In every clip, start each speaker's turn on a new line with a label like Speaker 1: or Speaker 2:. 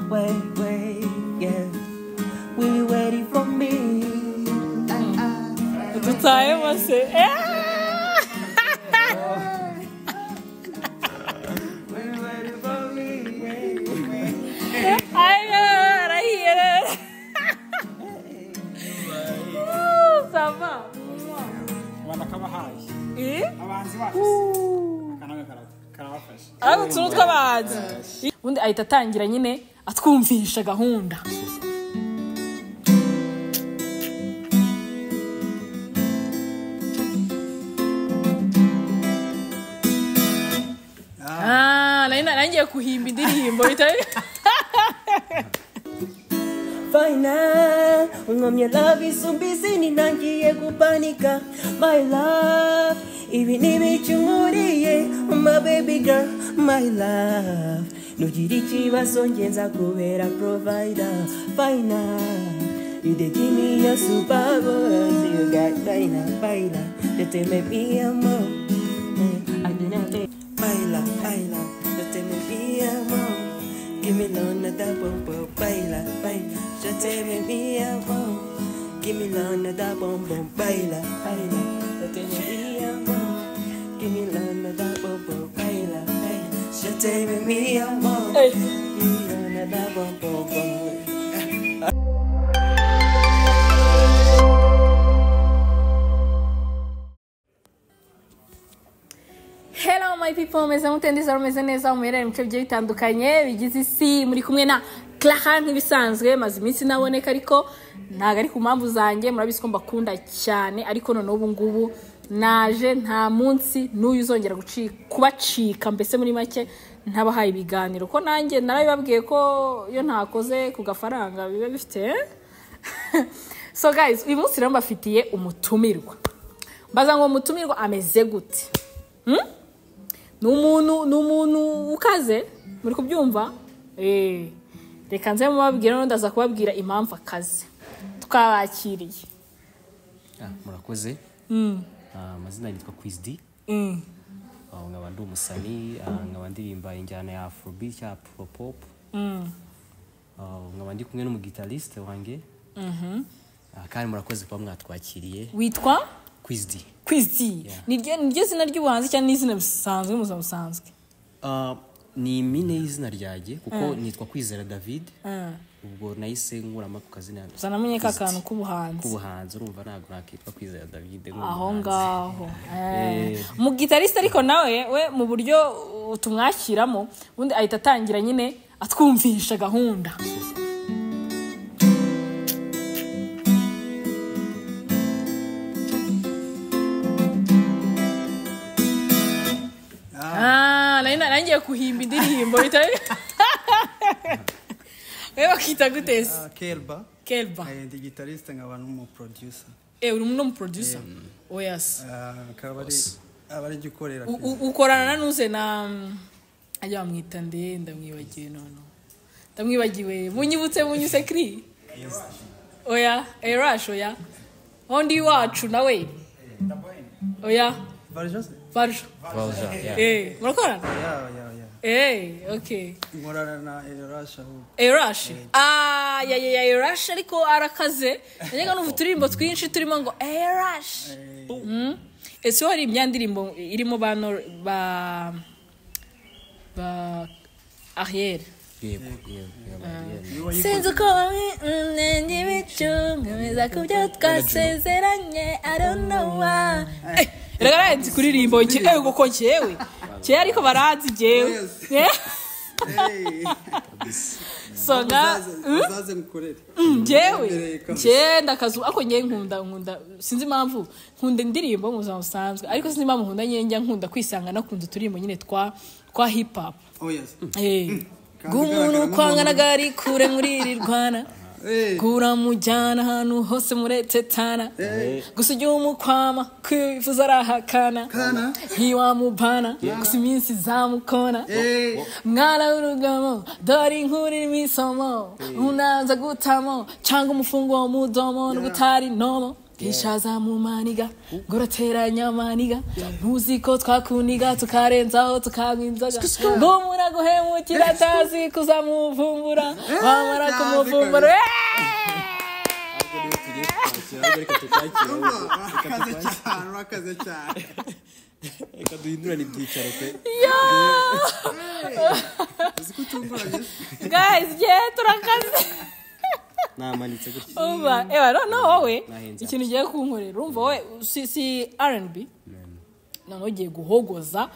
Speaker 1: wait, wait, yeah. Will you waiting for me? Dutaye mase. Hayır, hayır. Sama.
Speaker 2: abantu akabahaye abahanzi bacu akanama karabafasha
Speaker 1: Ari utuntu tw'abahanzi. Ubundi ahita atangira nyine atwumvisha gahunda. Ah, nari narangiye kuhimba indirimbo bitari.
Speaker 3: Final, unamye love isumbizi ninangiye kupanika My love, ibi nibichunguriye My baby girl, my love Nugira ikibazo ngenza kubera provider Final, you dey give me a super boss You got final, final You take me be a mom Mm, I do not take Baila, baila, yo te me mi amor. Give me lona da bom bom. Baila, baila, yo te me mi amor. Give me lona da bom bom. Baila, baila, yo te me mi amor. Give me lona da bom bom. Baila, baila, yo te me mi amor.
Speaker 1: Hey.
Speaker 3: Give me lona da bom bom bom.
Speaker 1: Hello my people, meze mutendeza rumeze neza muherere mu bice bigiye bitandukanye bigize isi muri kumwe na Clara nk'ibisanzwe maze iminsi naboneka ariko ntabwo ari ku mpamvu zanjye murabizi ko mbakunda cyane ariko none ubu ngubu naje nta munsi n'uyu uzongera guci- kubacika mbese muri make ntabahaye ibiganiro ko nanjye narabibabwiye ko iyo ntakoze ku gafaranga biba bifite eh? so guys uyu munsi rero mbafitiye umutumirwa mbaza ngo umutumirwa ameze gute Hmm? ni umuntu ni umuntu ukaze muri kubyumva Eh, reka nze mubabwira none ndaza kubabwira impamvu akaze twabakiriye
Speaker 4: Ah, murakoze Ah, amazina yitwa kwizidi Ah, nkaba ndi umusani ah, nkaba ndirimba injyana ya afrobeat ya afropop Ah, nkaba ndi kumwe n'umugitariste wanjye Ah, kandi murakoze kuba mwatwakiriye
Speaker 1: witwa
Speaker 4: kwizidi
Speaker 1: kwizi niryo niryo zina ry'ubuhanzi cyangwa n'izina bisanzwe mu buzima busanzwe
Speaker 4: Ah, ni impine y'izina ryanjye kuko nitwa kwizera david ubwo nahise ngurama ku kazina
Speaker 1: gusa namenye ka
Speaker 4: Kwizidi.
Speaker 1: kantu k'ubuhanzi
Speaker 4: k'ubuhanzi urumva ntabwo nakitwa kwizera david
Speaker 1: aho
Speaker 4: nk'umuhanzi.
Speaker 1: ngaho mu gitariste ariko nawe we mu buryo uh, tumwakiramo ubundi ahita atangira nyine atwumvisha gahunda Ah, nari narangiye kuhimba indirimbo bitari we bakita gute se
Speaker 5: Ah, Kelba
Speaker 1: kelba
Speaker 5: eh, ndi gitariste nkaba n'umuproducer
Speaker 1: eh uri n'umuproducer oyasi
Speaker 5: Ah, akaba ari aba ari jya ukorera
Speaker 1: U-
Speaker 5: Kelba.
Speaker 1: u- ukorana na nuze na mm, ajya bamwita nde ndamwibagiwe noneho ndamwibagiwe bunyibutse bunyuse kiri oya erash oya undi wacu nawe oya
Speaker 5: Barjose?
Speaker 1: barjo
Speaker 4: Valjean, yeah.
Speaker 1: eh murakorana
Speaker 5: Yeah, yeah, yeah.
Speaker 1: eh okay
Speaker 5: nkorana na erasha ahubwo
Speaker 1: erash ah ya ya ya erash ariko arakaze najyaga numva uturirimbo twinshi turimo ngo erash Mm. ese hari imyandirimbo irimo ba Nor- ba ba arriere
Speaker 4: yego yego yego, yego.
Speaker 1: sinzi uko bamwe mnenge bicungameza ku byo twasezeranye aronowa reka narenze kuririmbo ngewe ubwo ko ngewe ngewe ariko baranzi ngewe so nka Mm?
Speaker 5: uzaze ngukorere
Speaker 1: njyewe
Speaker 5: Imbere kabisa.
Speaker 1: njyewe ndakazu ako njyewe nkunda nkunda sinzi impamvu nkunda indirimbo mu buzima busanzwe ariko sinzi impamvu nkunda nyine njya nkunda kwisanga nakunze uturirimbo nyine twa twa hip hop
Speaker 5: oh yes
Speaker 1: bw'umuntu kwanganaga ari kure muri iri rwana
Speaker 5: Eh.
Speaker 1: kura mujyana ahantu hose muretetana gusa igihe umukwama kwifuza arahakana
Speaker 5: Kana.
Speaker 1: ntiwamubana gusa iminsi izamukona
Speaker 5: Eh.
Speaker 1: mwana w'urugamo dore inkuru irimo isomo unanza gutamo cyangwa umufungo wo mudomo n'ubutari nomo ishaza mu maniga goroteranya maniga ntuzi ko twakuniga tukarenzaho tukanywa inzoga ngo umuntu aguhemukira atazi kuzamuvumbura wamara kumuvumbura eeeeh!
Speaker 6: tugiye kukwakira ahubwo reka tukwakire ahubwo.
Speaker 5: urakaze cyane urakaze cyane
Speaker 6: reka duhindurane ibyicaro pe
Speaker 5: uzi ko utunguranye
Speaker 1: guys yeah turakaze
Speaker 6: namanitse gutya
Speaker 1: uba ewa noneho wowe
Speaker 6: Nahinze.
Speaker 1: ikintu ugiye kunkorera urumva wowe si si rnb noneho ugiye guhogoza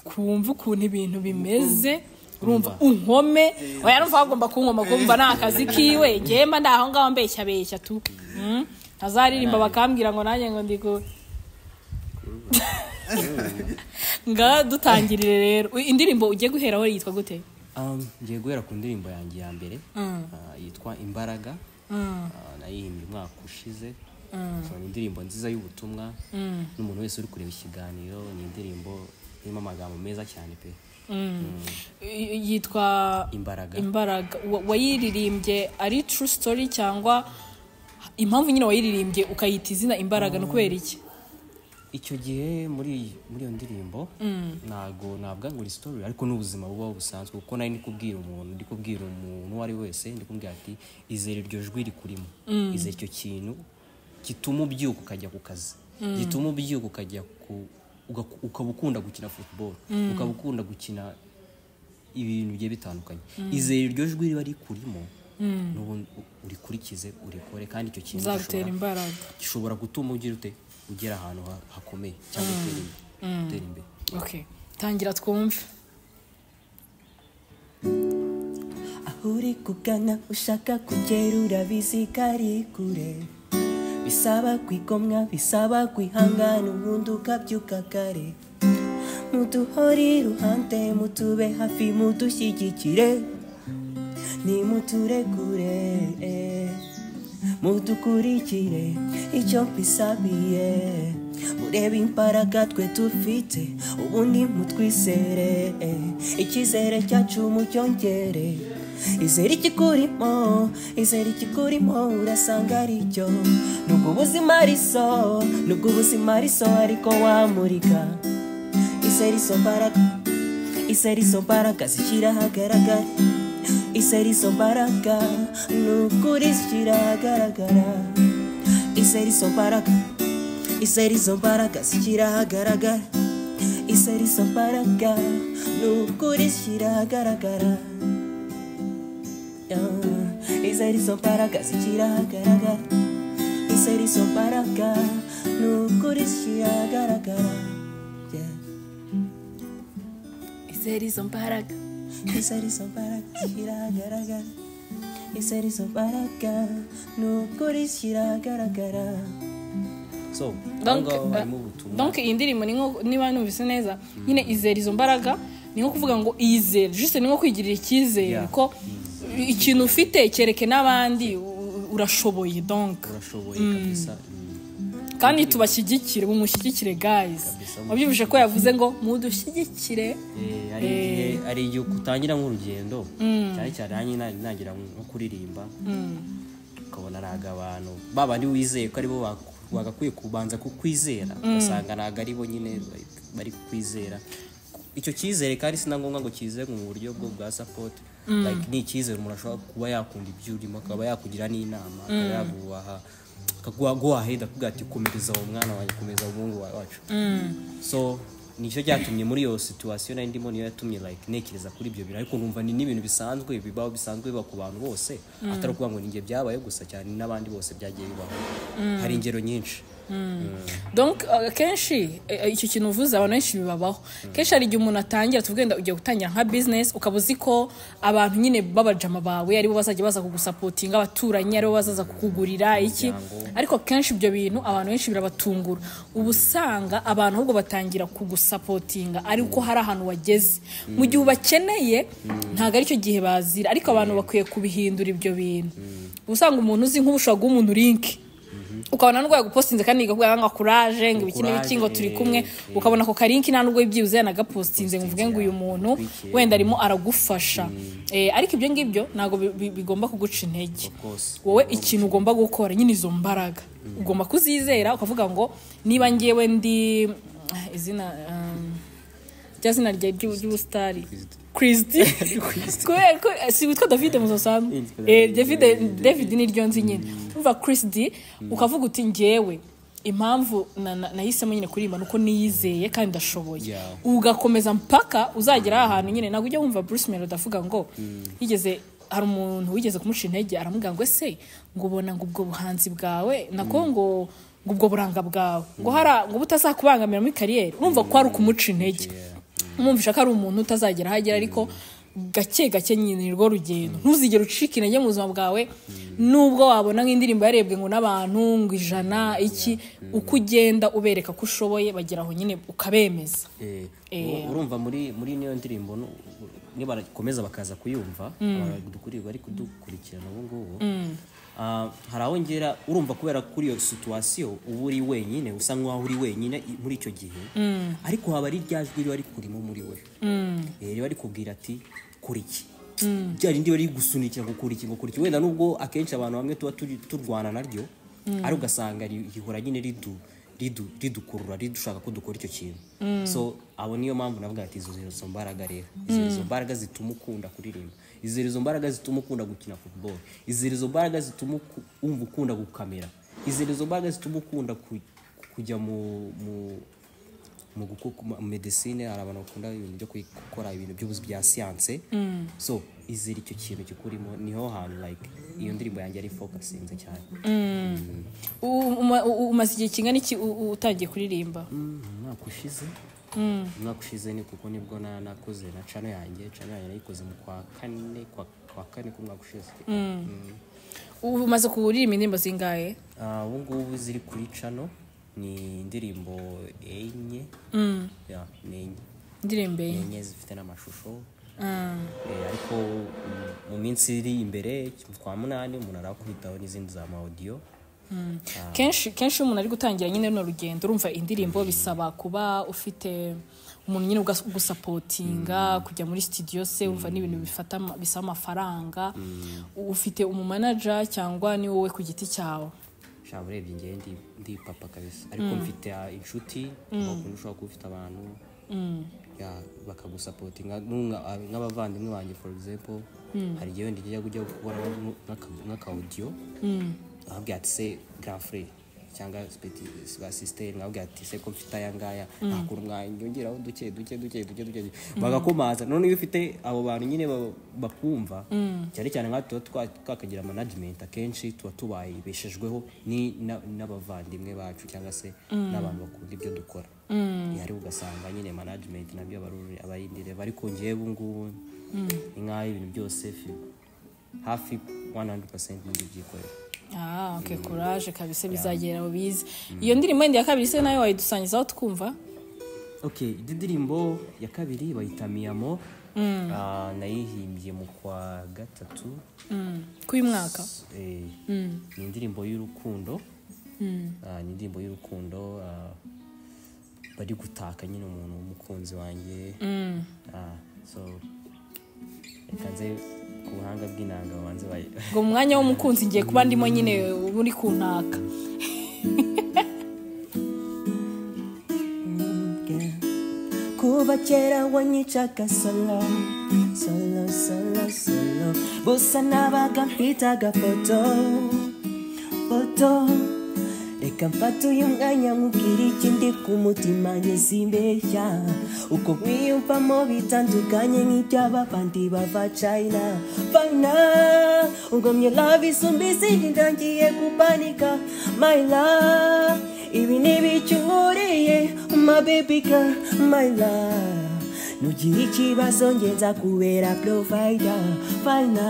Speaker 1: twumve ukuntu ibintu bimeze urumva unkome oya numva wagomba kunkoma kumva ni akazi kiwe ngewe mba ndi aho ngaho mbeshya beshya tu Mm. ntazaririmba bakambwira ngo nanjye ngo ndi ku ngaha dutangirire rero indirimbo ugiye guheraho yitwa gute
Speaker 7: Um, ngiye guhera ku ndirimbo yanjye ya mbere uh, yitwa imbaraga uh, nayihimbye umwaka ushize So, ni indirimbo nziza y'ubutumwa n'umuntu wese uri kureba ikiganiro ni indirimbo irimo amagambo meza cyane pe
Speaker 1: Y- yitwa
Speaker 7: Imbaraga.
Speaker 1: imbaraga Wa- wayiririmbye ari true story cyangwa impamvu nyine wayiririmbye ukayita izina imbaraga ni ukubera iki
Speaker 7: icyo gihe muri muri iyo ndirimbo ntabwo navuga ngo isitori ariko n'ubuzima bubaho busanzwe kuko nari ndi kubwira umuntu ndi kubwira umuntu uwo ari we wese ndi kubwira ati izere iryo jwi rikurimo izere icyo kintu gituma ubyuka ukajya ku kazi gituma ubyuka ukajya ku ugaku- ukaba ukunda gukina futuboro ukaba ukunda gukina ibintu bigiye bitandukanye izere iryo jwi riba rikurimo n'ubundi urikurikize urikore kandi icyo kintu
Speaker 1: bizagutera
Speaker 7: gishobora-
Speaker 1: imbaraga
Speaker 7: gishobora gutuma ugira ute ugera ahantu ha- hakomeye cyangwa utera imbere utera imbere
Speaker 1: okay tangira twumve
Speaker 3: aho uri kugana ushaka kugera urabizi ko ari kure bisaba kwigomwa bisaba kwihangana ubundi ukabyuka kare muduhore iruhande mutube hafi mudushyigikire nimuturekure mudukurikire icyo mbisabiye murebe imbaraga twe dufite ubundi mutwisere icyizere cyacu mucyongere izere ikikurimo izere ikikurimo urasanga ari cyo nubwo ubuzima ariso nubwo ubuzima ariso ariko wamurika izere izo mbaraga izere izo mbaraga zishyira ahagaragara izere izo mbaraga ni ukuri zishyira ahagaragara izere izo mbaraga izere izo mbaraga zishyira ahagaragara izere izo mbaraga ni ukuri zishyira ahagaragara Yeah. izere izo mbaraga zishyira ahagaragara izere izo mbaraga ni ukuri zishyira ahagaragara Yeah.
Speaker 1: izera izo mbaraga
Speaker 3: izere izo mbaraga zishyira ahagaragara izere izo mbaraga ni ukuri zishyira ahagaragara
Speaker 7: so aho
Speaker 1: Donc,
Speaker 7: ngaho
Speaker 1: uh,
Speaker 7: harimo ubutumwa
Speaker 1: donc iyi ndirimbo ni nko niba numvise neza nyine izera izo mbaraga ni nko kuvuga ngo iyizere juste ni nko kwigirira icyizere
Speaker 7: Yeah.
Speaker 1: ko ikintu ufite kereke n'abandi u- urashoboye donc
Speaker 7: urashoboye kabisa mm,
Speaker 1: kandi tubashyigikire mumushyigikire guys wabyibushe ko yavuze ngo mudushyigikire
Speaker 7: eh, hari igihe hari igihe utangira nk'urugendo cyane cyane nanjye na- nagira nko kuririmba ukabona ntabwo abantu ba bandi wizeye ko aribo baku- bagakwiye kubanza kukwizera ugasanga ntabwo aribo nyine bari- bari kukwizera icyo cyizere kandi si na ngombwa ngo cyizere mu buryo bwo bwa sapoti like ni icyizere umuntu ashobora kuba yakunda ibyo urimo akaba yakugira n'inama akaba yaguha akaguhaheda akubwira ati komereza uwo mwana wanjye komeza umuhungu wa- wacu so nicyo cyatumye muri iyo situwasiyo nari ndimo niyo yatumye like ntekereza kuri ibyo bintu ariko numva ni n'ibintu bisanzwe bibaho bisanzwe biba ku bantu bose atari ukuvuga ngo ninjye byabaye gusa cyane n'abandi bose byagiye bibaho hari ingero nyinshi
Speaker 1: donc uh, kenshi eh, eh, icyo kintu uvuze abantu benshi bibabaho kenshi hari igihe umuntu atangira tuvugenda ugiye gutangira nka business ukaba uzi ko abantu nyine b'abajama bawe aribo bazajya baza kugusapotinga abaturanyi aribo bazaza kukugurira iki ariko kenshi ibyo bintu abantu benshi birabatungura uba usanga abantu ahubwo batangira kugusapotinga ari uko hari ahantu wageze mu gihe ubakeneye ntabwo aricyo gihe bazira ariko abantu bakwiye kubihindura ibyo bintu uba usanga umuntu uzi nk'ubu ushobora guha umuntu link ukabona ndwaye gupostinze kandi igakuga ngo kuraje ngo ibiki
Speaker 7: Courage,
Speaker 1: n'ibiki ngo turi kumwe
Speaker 7: eh, eh.
Speaker 1: ukabona ako karinki nta nubwo byibuze yanagapostinze ngo uvuge ngo uyu muntu
Speaker 7: Bitwikiye.
Speaker 1: wenda arimo aragufasha Eh, ariko ibyo ngibyo ntabwo bi- bi- bigomba kuguca intege
Speaker 7: Of course.
Speaker 1: wowe ikintu ugomba gukora nyine izo mbaraga ugomba kuzizera ukavuga ngo niba ngewe ndi ah, izina um, rya zina rya ry'u- ry'ubusitari kirisiti kubera ko eh, si witwa david muzasambu david david niryo nzi nyine umva kirisiti ukavuga uti ngewe impamvu na- na- nahisemo nyine kuririmba nuko niyizeye kandi ndashoboye
Speaker 7: Yeah.
Speaker 1: ugakomeza mpaka uzagera ahantu nyine ntabwo ujya wumva bruce melody avuga ngo yigeze hari umuntu wigeze kumuca intege aramubwira ngo ese ngo ubona ngo ubwo buhanzi bwawe nako ngo ngo ubwo buranga bwawe ngo hara ngo butazakubangamira muri kariyeri urumva ko hari ukumuca intege umwumvisha ko ari umuntu utazagera aho agera ariko gake gake nyine ni rwo rugendo ntuzigere ucika intege mu buzima bwawe nubwo wabona nk'indirimbo yarebwe ngo n'abantu ngo ijana iki uko ugenda ubereka ko ushoboye bagera aho nyine ukabemeza
Speaker 7: Eh,
Speaker 1: Eh.
Speaker 7: ur- urumva muri muri niyo ndirimbo nu- nibarakomeza bakaza kuyumva abantu dukuriye bari kudukurikirana ubu ngubu Ah, hari aho ngera urumva kubera kuri iyo situwasiyo uba uri wenyine usa nk'aho uri wenyine i- muri icyo gihe ariko haba ari rya jwi riba rikurimo muri we Eh, riba rikubwira ati kora iki rya rindi riba rigusunikira ngo kora iki ngo kora iki wenda nubwo akenshi abantu bamwe tuba turi- turwana naryo ariko ugasanga ri- rihora nyine ridu ridu- ridukurura ridushaka ko dukora icyo kintu so abo niyo mpamvu navuga ati izo izo mbaraga rero izo izo mbaraga zituma ukunda kuririmba izo izo mbaraga zituma ukunda gukina football izo izo mbaraga zituma uku- wumva ukunda gukamera izo izo mbaraga zituma ukunda ku- kujya mu- mu mu gukora medesine hari abantu bakunda ibintu byo kwi- gukora ibintu by'ubuzi bya siyanse so izera icyo kintu kikurimo niho hantu like iyo ndirimbo yanjye ari fokasinze cyane
Speaker 1: U- uma- u- umaze igihe kingana iki u- u- utangiye kuririmba
Speaker 7: umwaka ushize umwaka ushize ni kuko nibwo na- nakoze na cano yanjye cano yanjye nayikoze mu kwa kane kwa- kwa kane k'umwaka ushize
Speaker 1: U- umaze kuririmba indirimbo zingahe
Speaker 7: Ah, ubu ngubu ziri kuri cano ni indirimbo enye Yeah, ni enye
Speaker 1: indirimbo enye.
Speaker 7: enye zifite n'amashusho Eh, ariko mm, mu minsi iri imbere kwa munani umuntu arakubitaho n'izindi za ma audio
Speaker 1: kenshi kenshi iyo umuntu ari gutangira nyine runo rugendo urumva indirimbo bisaba kuba ufite umuntu nyine ugas- ugusapotinga kujya muri sitidiyo se urumva ni ibintu bifata ama- bisaba amafaranga U- ufite umumanaja cyangwa ni wowe ku giti cyawe
Speaker 7: sha urebye ngewe ndi, ndi papa kabisa ariko mfite ah, inshuti bakunda ushobora kuba ufite abantu ya, bakagusapotinga nk'umwa- ah, nk'abavandimwe banjye for example hari igihe wenda ujya kujya gukora nk'u- nk'aka- nk'aka audio nkabwira ati se grand frere cyangwa speti- ba sister nkabwira ati se ko mfite aya ngaya nakura mwanyongeraho duke duke duke duke duke duke." bagakomaza none iyo ufite abo bantu nyine ba- bakumva cyane cyane nka tuba twa- twakagira management akenshi tuba tubayibeshejweho ni- na- n'abavandimwe bacu cyangwa se n'abantu bakunda ibyo dukora yari ugasanga nyine management nabyo aba ari- aba ari indireba ariko ngewe ubu ngubu ni nk'aho ibintu byose fi- hafi 100% muri byikorera
Speaker 1: ah ok kuraje kabisa bizagera aho bize iyo ndirimbo yindi ya kabiri se nayo wayidusangizaho tukumva
Speaker 7: ok indi ndirimbo ya kabiri bayita miyamo Ah, nayihimbye mu kwa gatatu
Speaker 1: k'uyu mwaka
Speaker 7: Eh, ni indirimbo y'urukundo Ah, ni indirimbo y'urukundo ah, bari gutaka nyine umuntu w'umukunzi wanjye Ah, so reka nze ku buhanga bw'inanga banze bayi-
Speaker 1: ngo mu mwanya w'umukunzi ngiye kuba ndimo nyine uba uri kuntaka
Speaker 3: Kuva kera wanyicaga solo solo solo solo gusa nabaga mpitaga foto foto reka mfate uyu mwanya nkubwira ikindi ku mutima nyizimbeshya uko mwiyumvamo bitandukanye nk'iby'ababandi bava china fayina ugomye love isumba izindi ntangiye kupanika my love ibi ni ibicu nkuriye my baby girl my love nugira ikibazo ngenza kubera provider fayina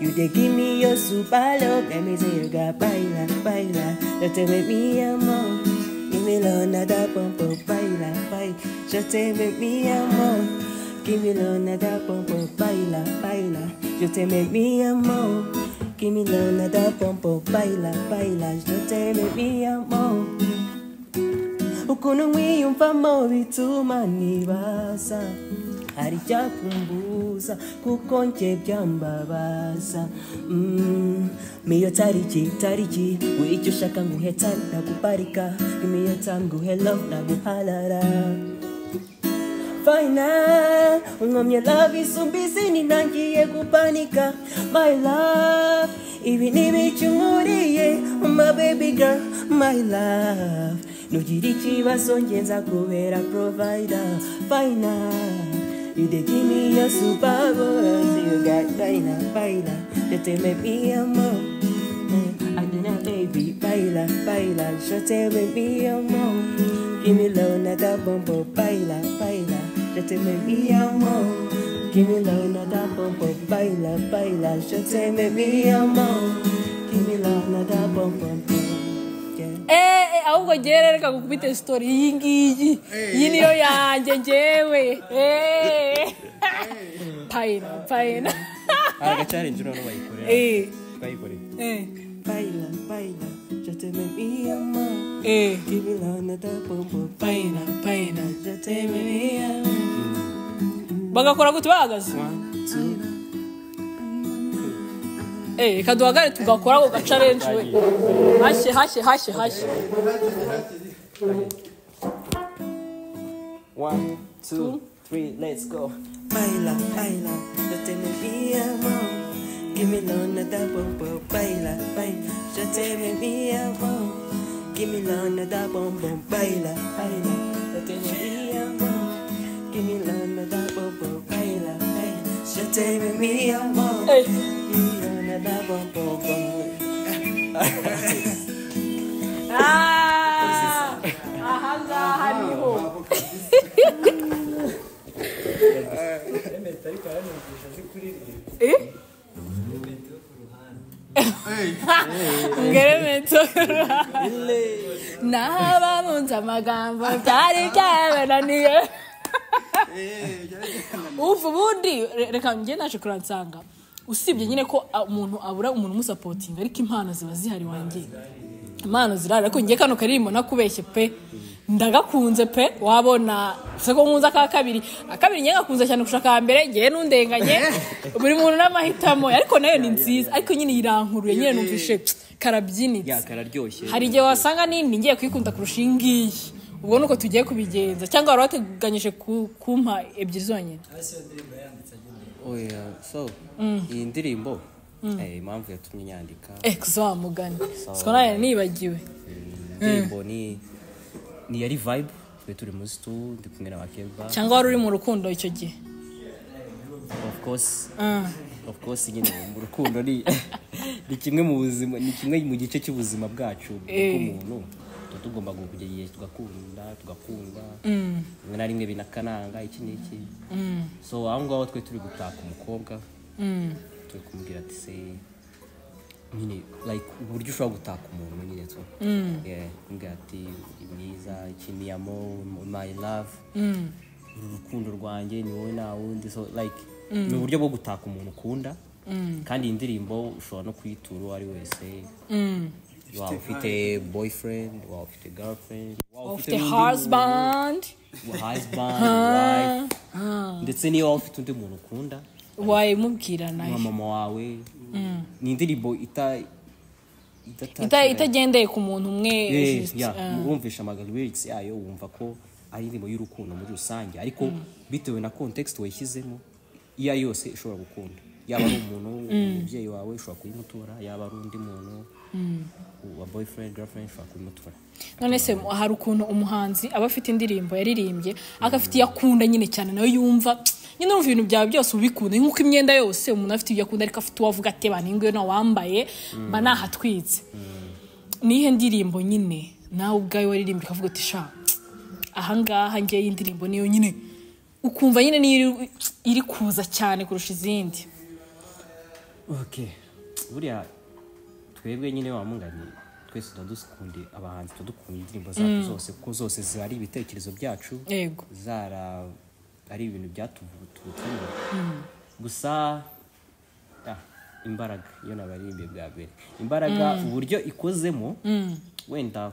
Speaker 3: You dey give me your super love, let me say you got baila, baila. Just tell me me amor, give me lo nada pompo, baila, baila. Just tell me me amor, give me lo nada pompo, baila, baila. Just tell me me amor, Give me love, nada pompo, baila, baila, yo te bebí amor. Ukuntu nkwiyumvamo bituma nibaza hari icyakumbuza kuko njye byambabaza Mm, niyo tariki tariki wicyo ushaka nguhe tari naguparika imiyo tamu nguhe love naguharara final unkomye love isumbizi ninangiye gupanika my love ibi nibica unkuriye my baby girl my love nugira ikibazo nge nzakubera provider final You dey give me your super boss, you got baila, baila, you tell me be a mom. Mm, I don't know, baby, baila, baila, you tell me be a mom. Give me love, not that bumbo, baila, baila, you tell me be a mom. Give me love, not that bumbo, baila, baila, you tell me be a mom. Give me love, not that bumbo, yeah.
Speaker 1: Eh, eh, ahubwo ngewe reka gukubite sitori iyi ngiyi iyi niyo yanjye ngewe Eh. payina payina
Speaker 7: haragacyarenje noneho bayikorera
Speaker 1: Eh,
Speaker 7: bayikorera
Speaker 1: eh,
Speaker 3: Baila, baila, yo te me vi amor.
Speaker 1: eh.
Speaker 3: Give me love, not that bumbo,
Speaker 1: payina payina
Speaker 3: yo te me vi amor.
Speaker 1: bagakora gute bahagaze Eh, reka duhagare tugakora ako gacarenji we hashye hashye hashye hashye
Speaker 4: one two three let's go
Speaker 3: Baila, baila, yo te me vi amor. Give me love, not that bumbo, baila, baila, yo te me vi amor. Give me love, not that bumbo, baila, baila, yo te me vi amor. Give me love, not that bumbo, baila, baila, yo te me vi amor.
Speaker 1: Eh.
Speaker 3: Give me love, not that bumbo, baila.
Speaker 1: Ah, aha ngaha niho Eh? ngeremeto n'ababunze amagambo byari byabananiye ubu ubundi re- reka njye naje kuransanga usibye nyine ko ah, umuntu abura umuntu umusapotinga ariko impano ziba zihari wanjye impano zirahari ariko njye kano karirimbo nakubeshye pe ndagakunze pe wabona se ko nkunze aka kabiri akabiri njye gakunze cyane kurusha aka mbere njyewe n'undenganye buri muntu n'amahitamo ye, ariko nayo ni nziza ariko nyine irankuruye nyine numvishe karabyinitse
Speaker 7: yakararyoshye
Speaker 1: hari igihe wasanga nini ngiye kuyikunda kurusha iyi ngiyi ubwo ni uko tugiye kubigenza cyangwa wari wateganyije ku- kumpa ebyiri zonyine
Speaker 7: oya so iyi ndirimbo eh, impamvu yatumye nyandika
Speaker 1: eh kuzamugana siko nayo nibagiwe
Speaker 7: indirimbo ni ni yari vibe twe turi muri situ ndi kumwe na bakeba
Speaker 1: cyangwa wari uri mu rukundo icyo gihe
Speaker 7: of course
Speaker 1: Ah.
Speaker 7: of course nyine mu rukundo ni ni kimwe mu buzima ni kimwe mu gice cy'ubuzima bwacu bw'umuntu tuba tugomba kujya igihe tugakunda tugakundwa rimwe na rimwe binakananga iki n'iki so aho ngaho twe turi gutaka umukobwa turi kumubwira ati se nyine like uburyo ushobora gutaka umuntu nyine tu Yeah, kumubwira ati uri mwiza iki ni amo my love uru rukundo rwanjye ni wowe nta wundi so like ni uburyo bwo gutaka umuntu ukunda kandi iyi ndirimbo ushobora no kuyitura uwo ari wese waba ufite boyfriend waba ufite girlfriend waba
Speaker 1: of
Speaker 7: ufite
Speaker 1: the
Speaker 7: n'undi
Speaker 1: husband
Speaker 7: muntu, husband wife ndetse niyo waba ufite undi muntu ukunda
Speaker 1: wayimubwira nayo
Speaker 7: nka mama wawe ni indirimbo ita idataka-
Speaker 1: Ita- itagendeye ku muntu umwe
Speaker 7: Eh,
Speaker 1: just,
Speaker 7: yeah,
Speaker 1: ah.
Speaker 7: wumvisha amagambo lyrics yayo wumva ko ari indirimbo y'urukundo muri rusange ariko bitewe na context wayishyizemo iyo ari yose ishobora gukunda yaba ari umuntu umubyeyi wawe ushobora kuyimutura yaba ari undi muntu wa boyfriend girlfriend ushobora kuyimutura
Speaker 1: none se mu- hari ukuntu umuhanzi aba afite indirimbo yaririmbye agafite iyo akunda nyine cyane nayo yumva nyine urumva ibintu byawe byose ubikunda nk'uko imyenda yose umuntu afite ibyo akunda ariko afite uwo avuga ati bantu ingiyo wambaye mba nahatwitse nihe ndirimbo nyine nawe ubwawe waririmbye ukavuga uti sha ahangaha ngewe iyi ndirimbo niyo nyine ukumva nyine niyo iri- iri kuza cyane kurusha izindi
Speaker 7: okay buriya twebwe nyine wamunganye twese tuba dukunda abahanzi tuba dukunda indirimbo zacu zose kuko zose ziba ari ibitekerezo byacu
Speaker 1: yego
Speaker 7: zara ari ibintu byatuvugutugutsemo gusa ah, imbaraga iyo nabaririmbye bwa mbere imbaraga uburyo ikozemo wenda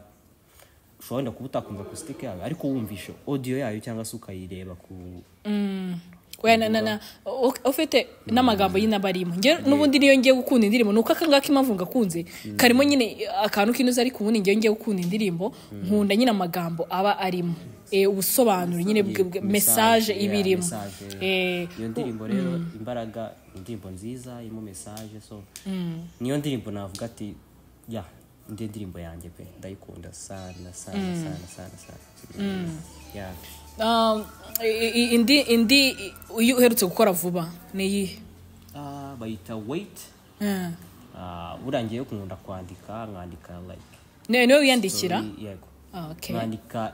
Speaker 7: ushobora wenda kuba utakumva akusitike yayo ariko wumvisha odiyo yayo cyangwa se ukayireba ku
Speaker 1: wena na na u- ufite n'amagambo nyine aba arimo Njye n'ubundi niyo ngiye gukunda indirimbo ni uko aka ngaka impamvu ngakunda karimo nyine akantu k'inoze ariko ubundi ngewe ngiye gukunda indirimbo nkunda nyine amagambo aba arimo Eh, ubusobanuro nyine bwe- bwe- mesaje
Speaker 7: yeah,
Speaker 1: iba irimo
Speaker 7: message.
Speaker 1: Eh,
Speaker 7: iyo ndirimbo rero imbaraga ni indirimbo nziza irimo mesaje so niyo ndirimbo navuga ati ya ndi indirimbo yanjye pe ndayikunda sana sana sana sana sana Yeah.
Speaker 1: um, i- i- indi indi i- uyu uherutse gukora vuba ni iyihe
Speaker 7: Ah, bayita wait
Speaker 1: Mm.
Speaker 7: Ah, urangiye kunkunda kwandika nkandika like
Speaker 1: ni niwe wiyandikira
Speaker 7: story, yego
Speaker 1: Ah, okay.
Speaker 7: nkandika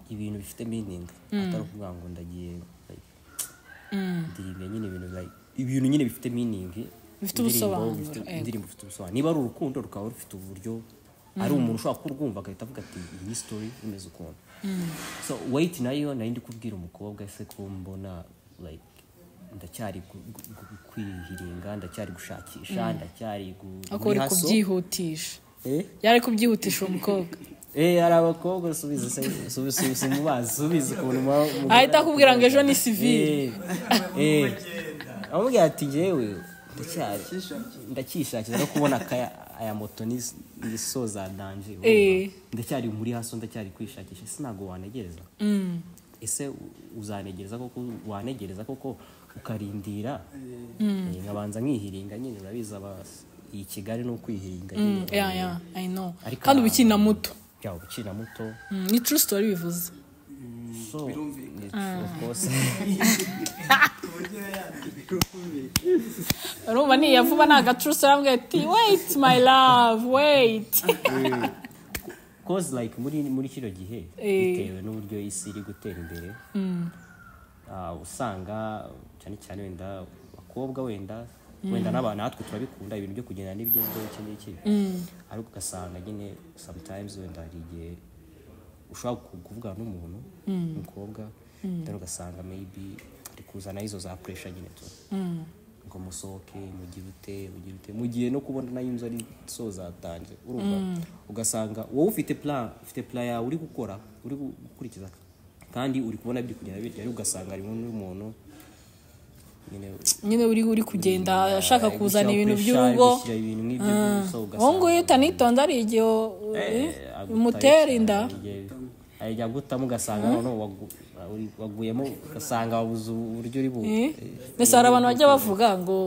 Speaker 7: ibintu bifite meaning atari ukuvuga ngo ndagiye like, ndirimbe nyine ibintu like ibintu nyine bifite meaning
Speaker 1: Bifite
Speaker 7: indirimbo
Speaker 1: ubusobanuro,
Speaker 7: bifite-
Speaker 1: yego.
Speaker 7: indirimbo ifite ubusobanuro niba ari urukundo rukaba rufite uburyo ari umuntu ushobora kurwumva agahita avuga ati iyi ni story imeze ukuntu so wait nayo nari ndi kubwira umukobwa ese ko mbona like ndacyari gu- gu- gu- kwihiringa ndacyari gushakisha ndacyari gu
Speaker 1: ariko uri
Speaker 7: muri hustle.
Speaker 1: kubyihutisha
Speaker 7: Eh?
Speaker 1: yari ari kubyihutisha uwo mukobwa
Speaker 7: Eh, hari abakobwa subiza se- subiza subiza mubazi subiza ukuntu muba muba-
Speaker 1: ahita akubwira ngo ejo ni sivire
Speaker 7: Eh, eh. amubwira ati njyewe ndacyari ndacyishakira no kubona akaya- aya moto ni ni soza danje urumva?
Speaker 1: Eh.
Speaker 7: ndacyari muri haso ndacyari kwishakisha ese ntabwo wanegereza ese u- uzanegereza koko wanegereza koko ukarindira Eh, nkabanza nkihiringa nyine urabizi aba iyi kigali ni ukwihiringa nyine
Speaker 1: yeah, yeah, I know.
Speaker 7: Ariko
Speaker 1: kandi
Speaker 7: nta-
Speaker 1: ubikiri na muto
Speaker 7: byawe ukina muto
Speaker 1: Mm, ni true story bivuze
Speaker 7: So, it's of course.
Speaker 1: urumva ni yavuba ni agaturusi arambwira ati wait my love wait
Speaker 7: Cause like muri muri kino gihe
Speaker 1: Eh.
Speaker 7: bitewe n'uburyo isi iri gutera imbere ah, usanga cyane cyane wenda abakobwa wenda wenda n'aba- natwe turabikunda ibintu byo kugenda n'ibigezweho iki n'iki ariko ugasanga nyine sometimes wenda hari igihe ushobora ku- kuvugana n'umuntu umukobwa then ugasanga maybe ari kuzana izo za pressure nyine tu ngo musohoke mugire ute mugire ute mu gihe no kubona nayo inzu ari so zatanze urumva ugasanga wowe ufite plan ufite plan yawe uri gukora uri gu- gukurikiza kandi uri kubona biri kugenda bityo ariko ugasanga harimo n'umuntu nyine
Speaker 1: nyine uri uri kugenda ashaka
Speaker 7: ari
Speaker 1: kuzana
Speaker 7: gushyiraho
Speaker 1: ibintu
Speaker 7: pressure, ari
Speaker 1: by'urugo
Speaker 7: gushyira ibintu nk'ibyo by'ubuso, ugasanga-
Speaker 1: wowe nguyu utanitonze ari igihe u- eh, umutera inda
Speaker 7: ajya gutamo ugasanga noneho wagu- uri- waguyemo ugasanga wabuze uburyo uri bu
Speaker 1: Eh? mbese hari abantu bajya bavuga ngo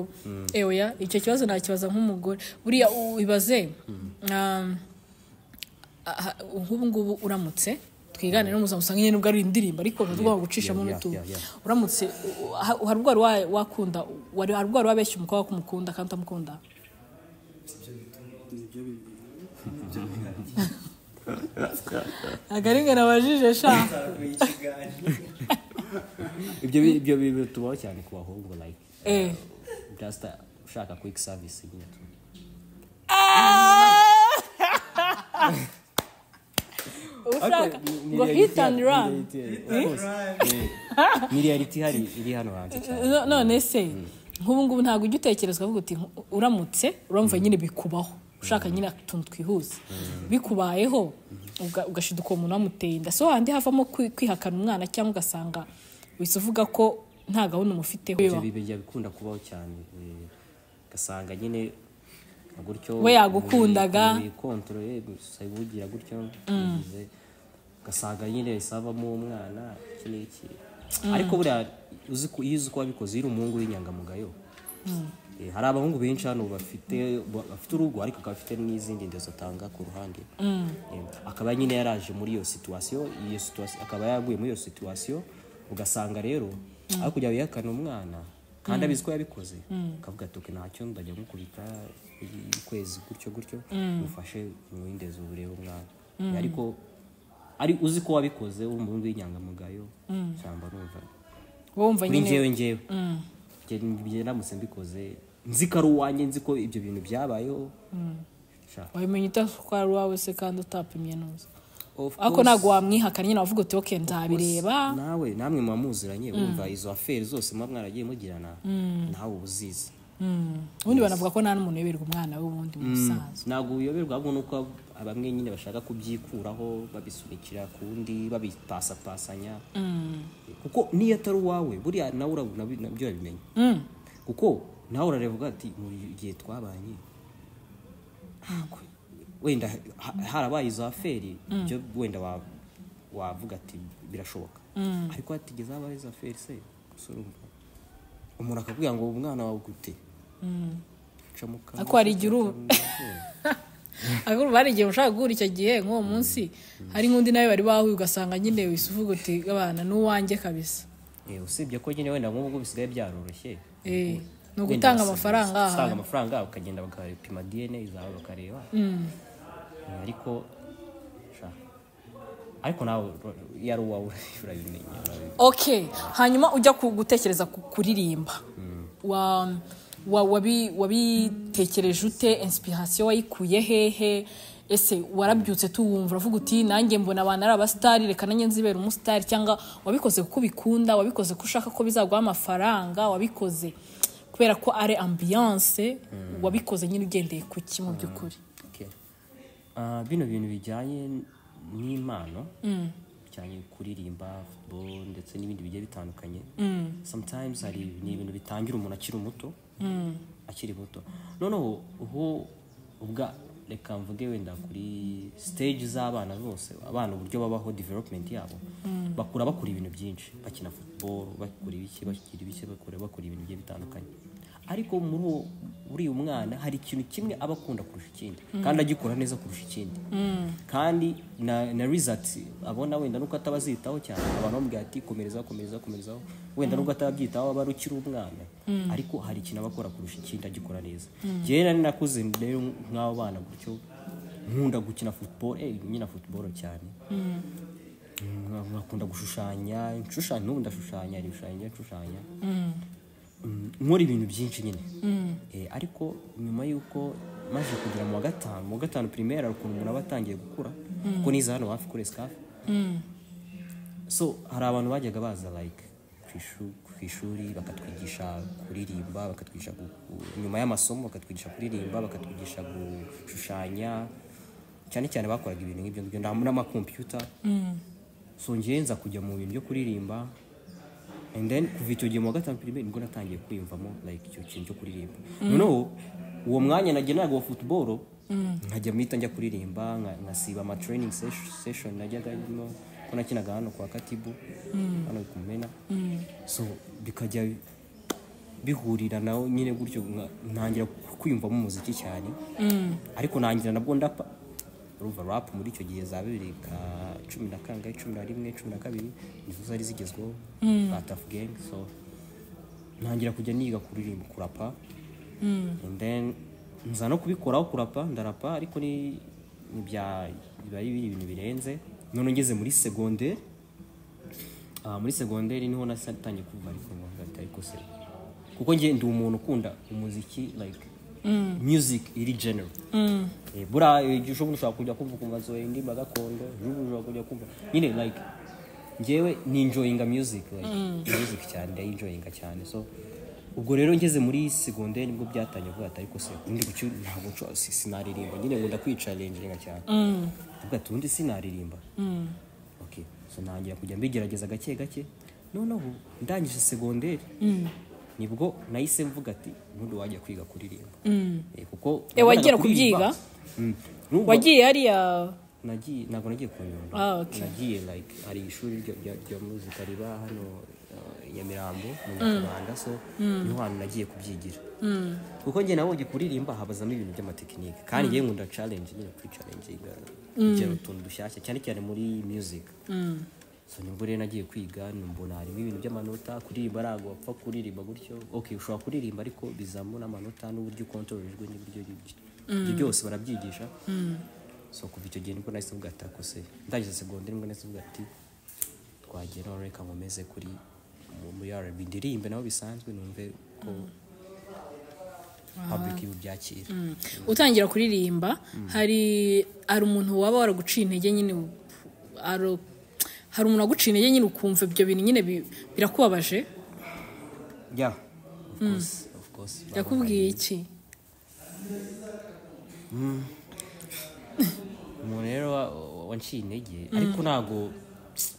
Speaker 1: eweya icyo kibazo nakibaza nk'umugore buriya ubibaze um, aha- nk'ubu ngubu uramutse twigane n'umuzamo usanga nyine nubwo ari indirimbo ariko tugomba gucishamo
Speaker 7: yeah,
Speaker 1: n'utu
Speaker 7: yeah, yeah.
Speaker 1: uramutse u- ha- hari ubwo wari wa- wakunda wari hari ubwo wari wabeshya umukobwa ko umukunda kandi utamukunda ntabwo ari nge nabajije sha
Speaker 7: ibyo bi- ibyo bi- bitubaho cyane ku bahungu like
Speaker 1: Eh.
Speaker 7: just uh, ushaka quick service nyine tu
Speaker 1: ushaka
Speaker 7: Ni-
Speaker 1: ngo
Speaker 7: ni
Speaker 1: hit
Speaker 7: reality
Speaker 1: and
Speaker 7: hano-
Speaker 1: run
Speaker 7: ni reality hano- of course. Eh. ni reality hari iri hano hanze cyane
Speaker 1: No- none se nk'ubu ngubu ntabwo ujya utekerezwa avuga uti nku- uramutse uramva nyine bikubaho ushaka nyine utuntu twihuse bikubayeho uga- ugashida uko umuntu wamuteye inda so handi havamo kwi- kwihakana umwana cyangwa ugasanga wese uvuga ko nta gahunda umufiteho
Speaker 7: ibyo bi- bijya bikunda kubaho cyane eh, ugasanga nyine gutyo
Speaker 1: We yagukundaga.
Speaker 7: wikontorore ugira gutyo ugize, ugasanga nyine savamo umwana iki n'iki ariko buriya uzi ko- iyo uzi ko wabikoze iyo uri umuhungu w'inyangamugayo Eh, hari abahungu benshi hano bafite ba- bafite urugo ariko akaba afite n'izindi ndezo atanga ku ruhande Eh, akaba nyine yaraje muri iyo situwasiyo iyo situwasiyo akaba yaguye muri iyo situwasiyo ugasanga rero aho kujya wihakana umwana kandi abizi ko yabikoze akavuga ati "Ok, ntacyo ndajya mukubita i- ukwezi gutyo gutyo mufashe mwindezo urebe umwana Eh, ariko ari uzi ko wabikoze uri umuhungu w'inyangamugayo shyamba numva
Speaker 1: wowe wumva
Speaker 7: kuri
Speaker 1: nyine
Speaker 7: njyewe njyewe njye ndamutse mbikoze nzi ko ari uwanjye nzi ko ibyo bintu byabayeho Sha.
Speaker 1: wabimenya utatwara uwawe se kandi utapimye neza
Speaker 7: Of
Speaker 1: ariko
Speaker 7: course,
Speaker 1: ntabwo wamwihakana nyine wavuga uti oke nzabireba
Speaker 7: nawe namwe muba muziranye wumva izo aferi zose muba mwaragiye mugirana nawe uba uzizi
Speaker 1: ubundi banavuga ko nta n'umuntu uyoberwa umwana we ubundi mu busanzwe
Speaker 7: ntabwo uyoberwa ahubwo nuko bamwe nyine bashaka kubyikuraho babisunikira ku wundi babipasapasanya kuko niyo atari uwawe buriya nawe urabona nabyo urabimenya kuko nawe urarevuga ati mu gihe twabanye ntabwo wenda ha- harabaye izo aferi byo wenda wa- wavuga ati birashoboka ariko hatigeze habaye izo aferi se gusa urumva umuntu akakubwira ngo umwana wawe gute Uca mu kanwa,
Speaker 1: ariko hari igihe uru
Speaker 7: uca mu mazuru.
Speaker 1: ariko hari igihe ushaka guhura icyo gihe nk'uwo munsi hari nk'undi nawe bari bahuye ugasanga nyine wese uvuga uti abana ni uwanjye kabisa
Speaker 7: Eh, usibye ko nyine wenda nk'ubu bisigaye byaroroshye
Speaker 1: Eh, ni
Speaker 7: Wenda
Speaker 1: ugutanga
Speaker 7: basi-
Speaker 1: amafaranga
Speaker 7: gutanga
Speaker 1: ahantu
Speaker 7: amafaranga ukagenda bakapima dna zawe bakareba Eh, ariko sha. ariko nawe ro- iyo ari uwawe urabimenya urabi-
Speaker 1: okay hanyuma ujya ku- gutekereza ku- kuririmba Wa- wa- wabi- wabitekereje ute inspiration wayikuye hehe ese warabyutse tuwumva uravuga uti nanjye mbona abantu ari abasitari reka nanjye nzibera umusitari cyangwa wabikoze kuko ubikunda wabikoze ko ushaka ko bizaguha amafaranga wabikoze kubera ko ari ambiyanse wabikoze nyine ugendeye ku ki mu by'ukuri
Speaker 7: Okay. Ah, bino bintu bijyanye n'impano bijyanye kuririmba football ndetse n'ibindi bigiye bitandukanye sometimes hari ni ibintu bitangira umuntu akiri muto akiri muto noneho ubu ubwa reka mvuge wenda kuri stage z'abana zose abana uburyo babaho development yabo bakura bakora ibintu byinshi bakina football bakora ibiki bakira ibiki bakora bakora ibintu bigiye bitandukanye ariko muri uwo muri uyu mwana hari ikintu kimwe aba akunda kurusha ikindi kandi agikora neza kurusha ikindi kandi na na result abona wenda nuko ataba azitaho cyane abantu bamubwira ati komereza komereza komerezaho wenda nubwo atabyitaho aba ari ukiri umwana ariko hari ikintu aba akora kurusha ikindi agikora neza njyewe nari nakuze rero nk'abo bana gutyo nkunda gukina football eh nyina football cyane Nka- nkakunda gushushanya nshushanya n'ubu ndashushanya ibishushanyo njya nshushanya Mm, nkora ibintu byinshi nyine Eh, ariko nyuma y'uko maze kugera mu wa gatanu mu wa gatanu pirimeri hari ukuntu umuntu aba atangiye gukura kuko niza hano hafi kuri esikafe so hari abantu bajyaga baza like ku ishu- ku ishuri bakatwigisha kuririmba bakatwigisha gu- gu- nyuma y'amasomo bakatwigisha kuririmba bakatwigisha gushushanya cyane cyane bakoraga ibintu nk'ibyo ngibyo nta- n'amakompiyuta so njyewe nza kujya mu bintu byo kuririmba and then kuva icyo gihe mu wa gatanu pirimeri nibwo natangiye kwiyumvamo like icyo kintu cyo kuririmba noneho uwo mwanya nagenaga uwa football nkajya mpita njya kuririmba nka- nkasiba ama training sesh- session najyaga ndimo ko nakinaga hano kwa katibu hano kumena so bikajya bihurira nawe nyine gutyo nka- ntangira kwiyumvamo umuziki cyane ariko nangira nabwo ndapa urumva rap muri icyo gihe za bibiri ka cumi na kangahe cumi na rimwe cumi na kabiri nizo zari zigezweho ba taf gang so ntangira kujya niga kuririmba kurapa and then nza no kubikoraho kurapa ndarapa ariko ni ni bya biba ari ibintu birenze none ngeze muri segonderi Ah, muri segonderi niho natangiye kumva ariko nkumva ati ariko se kuko njye ndi umuntu ukunda umuziki like music iri general Eh, buriya eh, igihe ushobora ushobora kujya kumva ukumva zoe indirimbo gakondo ushobora ushobora kujya kumva nyine like njyewe ni enjoyinga music like music cyane ndayinjoyinga cyane so ubwo rero ngeze muri segonderi nibwo byatangiye kuvuga ati ariko se ubundi gucyo ntabwo nshobora- si- sinaririmba nyine nkunda kwicarenjinga cyane uvuga ati ubundi sinaririmba okay so ntangira kujya mbigerageza gake gake noneho ndangije segonderi nibwo nahise mvuga ati ubundi wajya kwiga kuririmba Eh, kuko
Speaker 1: Eh, wagiye
Speaker 7: nabonaga kuririmba, mm, n'ubwo-
Speaker 1: wagiye hariya
Speaker 7: nagiye ntabwo nagiye ku nyundo
Speaker 1: Ah, okay.
Speaker 7: nagiye like hari ishuri rya- rya rya muzika riba hano uh, i nyamirambo mu nyarwanda so niho hantu nagiye kubyigira kuko njye nabonye kuririmba habazamo ibintu by'amatekinike kandi njyewe nkunda challenge nyine kuri challenge igira utuntu dushyashya cyane cyane muri music so nibwo rero nagiye kwiga mbona harimo ibintu by'amanota kuririmba ntabwo wapfa kuririmba gutyo ok ushobora kuririmba ariko bizamo n'amanota n'uburyo ukontorora ijwi n'uburyo ibyo byose barabyigisha so kuva icyo gihe nibwo nahise mvuga ati "Ako se ndangije segonderi nibwo nahise mvuga ati twagiye no reka nkomeze kuri mu- muri rb ndirimbe naho bisanzwe numve ko public ibubyakira
Speaker 1: utangira kuririmba hari hari umuntu waba waraguciye intege nyine u- hari hari umuntu waguciye intege nyine ukumva ibyo bintu nyine bi- birakubabaje
Speaker 7: yeah of course of rwose
Speaker 1: yakubwiye iki
Speaker 7: umuntu rero wa- wa- wanciye intege ariko ntabgo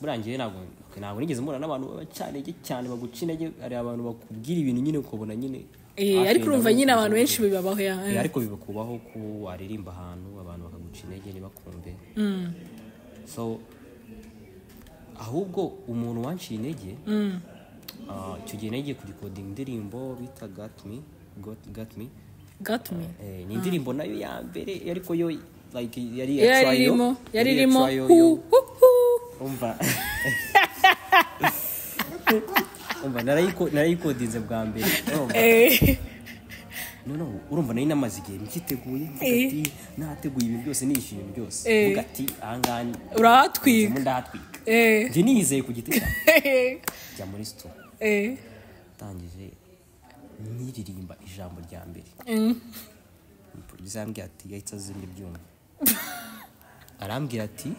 Speaker 7: burangiye ntabwo ntabwo nigeze mbona n'abantu baba cyane cyane baguca intege hari abantu bakubwira ibintu nyine ukabona nyine
Speaker 1: Eh,
Speaker 7: hafi
Speaker 1: ariko
Speaker 7: wenda
Speaker 1: urumva nyine abantu
Speaker 7: bakuzi.
Speaker 1: benshi bibabaho ya
Speaker 7: Eh, ariko bibakubaho ko waririmba ahantu abantu bakaguca intege ntibakumve so ahubwo umuntu wanciye intege ah, icyo gihe nagiye kudikodinga indirimbo bita gatmi gatmi
Speaker 1: gatumye
Speaker 7: Eh, ni indirimbo nayo ya mbere ariko yo like yari iya
Speaker 1: yari
Speaker 7: trial,
Speaker 1: irimo yari
Speaker 7: iya
Speaker 1: irimo
Speaker 7: trial
Speaker 1: hu
Speaker 7: yo-
Speaker 1: hu hu
Speaker 7: umva umva narayiko- narayikodinze bwa mbere urumva?
Speaker 1: Eh,
Speaker 7: noneho urumva nari namaze igihe mbyiteguye mvuga
Speaker 1: Eh.
Speaker 7: ati nateguye ibi byose nishyuye ibi byose
Speaker 1: Eh.
Speaker 7: mvuga ati ahangaha ni-
Speaker 1: urahatwika
Speaker 7: nzamo ndahatwika
Speaker 1: Eh,
Speaker 7: njye niyizeye ku giti cyanjye njya muri sito
Speaker 1: eh,
Speaker 7: ndangije niririmba ijambo rya mbere
Speaker 1: mm,
Speaker 7: umupolisi arambwira ati yahita azimya ibyuma arambwira ati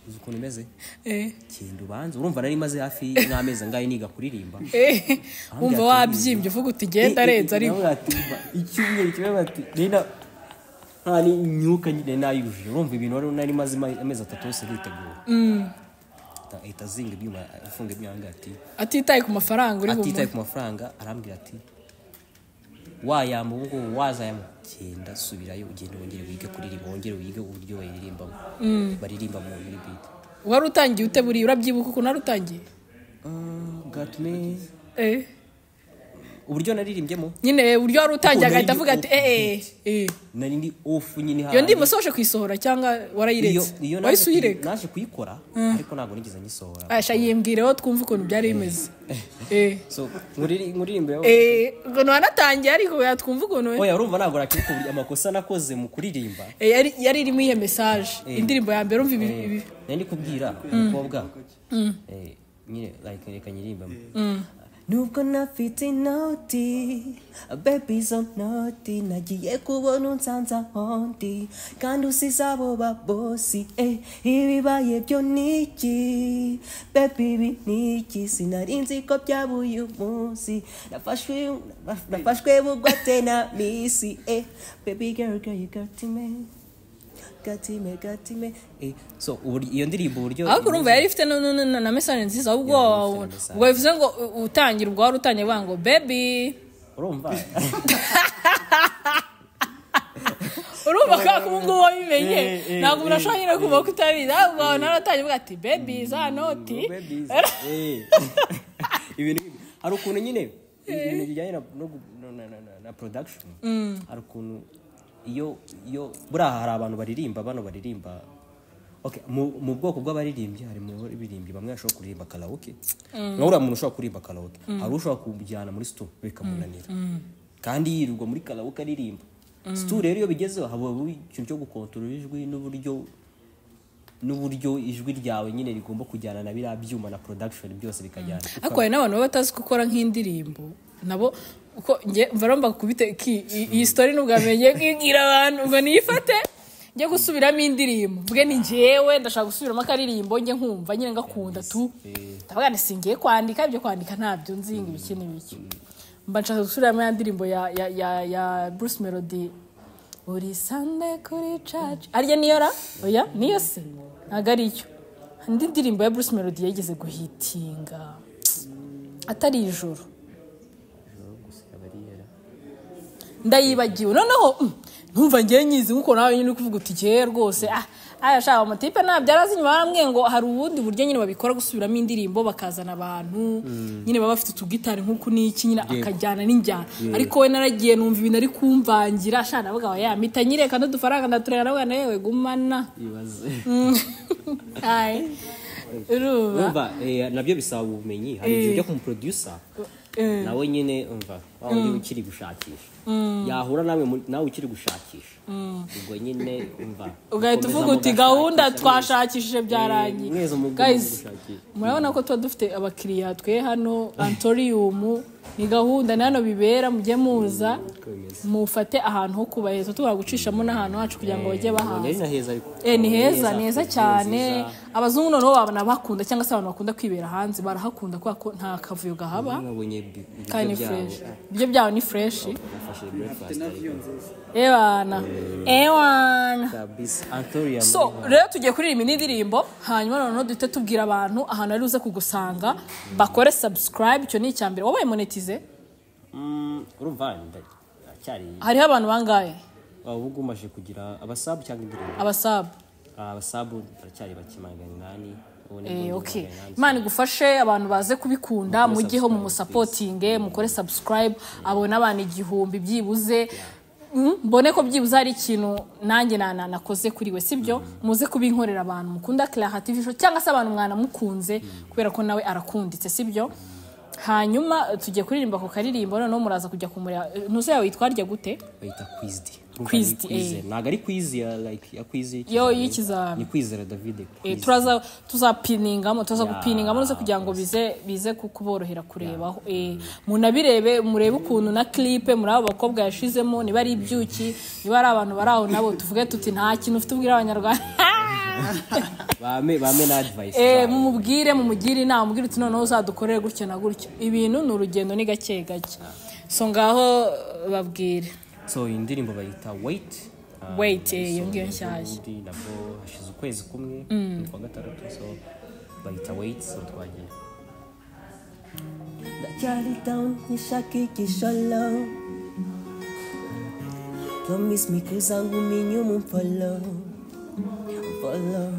Speaker 7: uzi ukuntu umeze
Speaker 1: eh,
Speaker 7: genda ubanze urumva nari maze hafi nk'amezi angahe niga kuririmba
Speaker 1: eh. wumva
Speaker 7: ati-
Speaker 1: wabyimbye uvuga uti genda arenze ariko
Speaker 7: Nawe ati, "Ba, icyumweru kimwe bati rero nta n'imyuka nyine nayujuje urumva ibintu wari nari maze ama- amezi atatu yose nitegura ahita azinga ibyuma afunga ibyuma aramubwira ati
Speaker 1: atitaye ku mafaranga uri
Speaker 7: atitaye
Speaker 1: bumuhe
Speaker 7: ku mafaranga arambwira ati wayamba ubu ngubu wazayamba genda subirayo ugenda wongere wige kuririmba wongere wige uburyo bayiririmbamo baririmba mu muri bidi
Speaker 1: wari utangiye ute buriya urabyibuka ukuntu wari utangiye
Speaker 7: gatume
Speaker 1: Eh,
Speaker 7: uburyo naririmbyemo
Speaker 1: nyine uburyo wari utangiye
Speaker 7: Ukuntu
Speaker 1: agahita
Speaker 7: ari
Speaker 1: avuga ati
Speaker 7: open
Speaker 1: eh, eh, eh."
Speaker 7: nari ndi ofu nyine
Speaker 1: iyo
Speaker 7: hahandi.
Speaker 1: ndirimbo soje kuyisohora cyangwa warayiretse
Speaker 7: Iyo- iyo naje
Speaker 1: wahise
Speaker 7: kuyi-
Speaker 1: uyireka
Speaker 7: naje kuyikora ariko ntabwo nigeze nyisohora
Speaker 1: asha yibwireho twumve ukuntu byari bimeze Eh,
Speaker 7: so muriri- muririmbe
Speaker 1: eh, ngo ntiwanatangiye ariko yatwumva ukuntu we.
Speaker 7: oya urumva ntabwo nakibuka buri- amakosa nakoze mu kuririmba
Speaker 1: Eh, yari- yari irimo iyo mesaje indirimbo ya mbere umva ibi ibi
Speaker 7: nari ndi kubwira umukobwa eh, nyine like reka nyirimbamo
Speaker 3: Nubwo nafite inoti baby zo noti nagiye kubona unsanze ahondi kandi usize abo babosi eh, ibibaye byo niki baby ibi niki sinari nzi ko byabuye umunsi nafashwe nafashwe bugwate na misi eh, baby girl girl you got me got me got me
Speaker 7: Eh, so uburi- iyo ndirimbo uburyo
Speaker 1: ariko urumva yari ifite nu- nu- nu- na mesaje nziza ahubwo
Speaker 7: yari ifite na
Speaker 1: ubwo bivuze ngo u- utangira ubwo wari utangiye avuga ngo bebi
Speaker 7: urumva
Speaker 1: urumva ko ubu ngubu wabimenye
Speaker 7: Eh, eh,
Speaker 1: ntabwo umuntu
Speaker 7: eh,
Speaker 1: ashobora nyine kumva ko utabizi ahubwo naratangiye avuga ati bebi za noti
Speaker 7: Ube busy. Eh. ibintu nk'ibyo. hari ukuntu nyine ibintu bijyanye na, no gu- no- na, na, na- na production hari ukuntu iyo iyo buriya hari abantu baririmba bano baririmba okay, mu, mu bwoko bw'abaririmbyi harimo ibirimbyi bamwe bashobora kuririmba karaoke nawe uriya muntu ushobora kuririmba karaoke hari ushobora kumujyana muri sto bikamunanira kandi yirirwa muri karaoke aririmba sto rero iyo bigezeho haba ikintu cyo gukontorora ijwi n'uburyo n'uburyo ijwi ryawe nyine rigomba kujyana na biriya byuma na production byose bikajyana
Speaker 1: ariko hari n'abantu baba batazi gukora nk'indirimbo nabo uko njye varomba kubite ki- i- iyi story nubwo amenye kwibwira abantu ngo niyifate njye gusubiramo indirimbo mvuge ni njyewe ndashaka gusubiramo akaririmbo njye nkumva nyine ngakunda tu ndavuga nti singiye kwandika ibyo kwandika ntabyo nzinga ibiki n'ibiki mba nshaka gusubiramo ya ndirimbo ya ya ya ya Bruce Melody buri sande kuri church arya niyo ra oya niyo se ntabwo ari yo indi ndirimbo ya Bruce Melody yageze guhitinga atari ijoro ndayibagiwe noneho mm, ntumva ngewe nyizi nk'uko nawe nyine uri kuvuga uti keye rwose ah aya shaka amatipe ntabyo arazi nyuma baramwe ngo hari ubundi buryo nyine babikora gusubiramo indirimbo bakazana abantu nyine baba bafite utugitari nk'uku n'iki nyine akajyana n'injyana ariko we naragiye numva ibintu ari kumvangira ashaka navuga ngo ya mpita nyireka n'udufaranga ndatureba navuga na yewe gumana
Speaker 7: ibaze
Speaker 1: ayi urumva
Speaker 7: umva eh, nabyo bisaba ubumenyi hari igihe ujya ku muproducer nawe nyine umva wa wundi ukiri gushakisha yahura nawe mu- nawe ukiri gushakisha ubwo nyine umva
Speaker 1: ugahita uvuga uti gahunda twashakishije byarangiye
Speaker 7: mwese mu-
Speaker 1: Guys,
Speaker 7: mu gushakisha.
Speaker 1: murabona ko tuba dufite abakiriya twe hano antoriyumu ni gahunda na hano bibera mujye muza mufate ahantu ho kubaheza tugomba gucishamo n'ahantu hacu kugira ngo bajye
Speaker 7: Nari
Speaker 1: bahaza
Speaker 7: naheza ariko
Speaker 1: Eh, ni heza ni heza
Speaker 7: nziza.
Speaker 1: cyane abazungu noneho babona bakunda cyangwa se abantu bakunda kwibera hanze barahakunda kubera ko nta kavuyo gahaba
Speaker 7: nabonye ibi- ibiryo
Speaker 1: kandi ni
Speaker 7: byabo
Speaker 1: fureshi ibyo byaho ni fureshi
Speaker 7: bafashe breakfast
Speaker 5: na view nziza
Speaker 1: ewana ewana
Speaker 7: kabisa antorium
Speaker 1: so rero tugiye kuririmba indi ndirimbo hanyuma noneho duhite tubwira abantu ahantu ari uze kugusanga bakore subscribe icyo ni icya mbere wabaye monetize
Speaker 7: Mm, urumva nda- aracyari
Speaker 1: hariho abantu bangahe
Speaker 7: waba uba umaze kugira abasabu cyangwa indirimbo
Speaker 1: abasabu
Speaker 7: abasabu baracyari bake magana inani ubu ni
Speaker 1: Eh,
Speaker 7: bwo
Speaker 1: ok
Speaker 7: magana inani.
Speaker 1: imana igufashe abantu baze kubikunda
Speaker 7: Mukore
Speaker 1: mujyeho
Speaker 7: subscribe,
Speaker 1: mumusapotinge mukore subscribe abo ni abantu igihumbi byibuze Mm, mbone ko byibuze hari ikintu nanjye na- na- nakoze kuri we sibyo muze kubinkorera abantu mukunda Clara TV Show cyangwa se abantu mwanamukunze kubera ko nawe arakunditse sibyo hanyuma eh, tugiye kuririmba ku karirimbo noneho muraza kujya kumureba Eh, ntuzo yawe yitwa rya gute
Speaker 7: bayita kwizdi
Speaker 1: Quizdi, eh.
Speaker 7: ntabwo ari kwizi ya like ya kwizi
Speaker 1: Yo,
Speaker 7: y'ikizami.
Speaker 1: y'ikizami.
Speaker 7: ni kwizera david
Speaker 1: Eh,
Speaker 7: Quizdi.
Speaker 1: turaza tuzapiningamo tuza
Speaker 7: Yeah,
Speaker 1: gupiningamo nose kugira ngo bize bize ku- kuborohera kurebaho Eh, munabirebe murebe ukuntu na clipe muri abo bakobwa yashizemo niba ari ibyuki niba ari abantu bari aho nabo tuvuge tuti nta kintu ufite ubwira abanyarwanda
Speaker 7: bame bame na advice
Speaker 1: Eh,
Speaker 7: bame.
Speaker 1: mumubwire mumugire inama mubwire uti noneho uzadukorere gutyo na gutyo ibintu ni urugendo ni gake gake so ngaho eh, babwire
Speaker 7: so iyi ndirimbo bayita wait Ah,
Speaker 1: Wait, eh,
Speaker 7: so
Speaker 1: iyo ngiyo
Speaker 7: ni
Speaker 1: nshyashya.
Speaker 7: indi nabwo hashize ukwezi kumwe ni kwa gatandatu so bayita wait so twagiye
Speaker 3: Charlie down, nishaki kisholo Promise me kuzangu minyu mumfolo Mfolo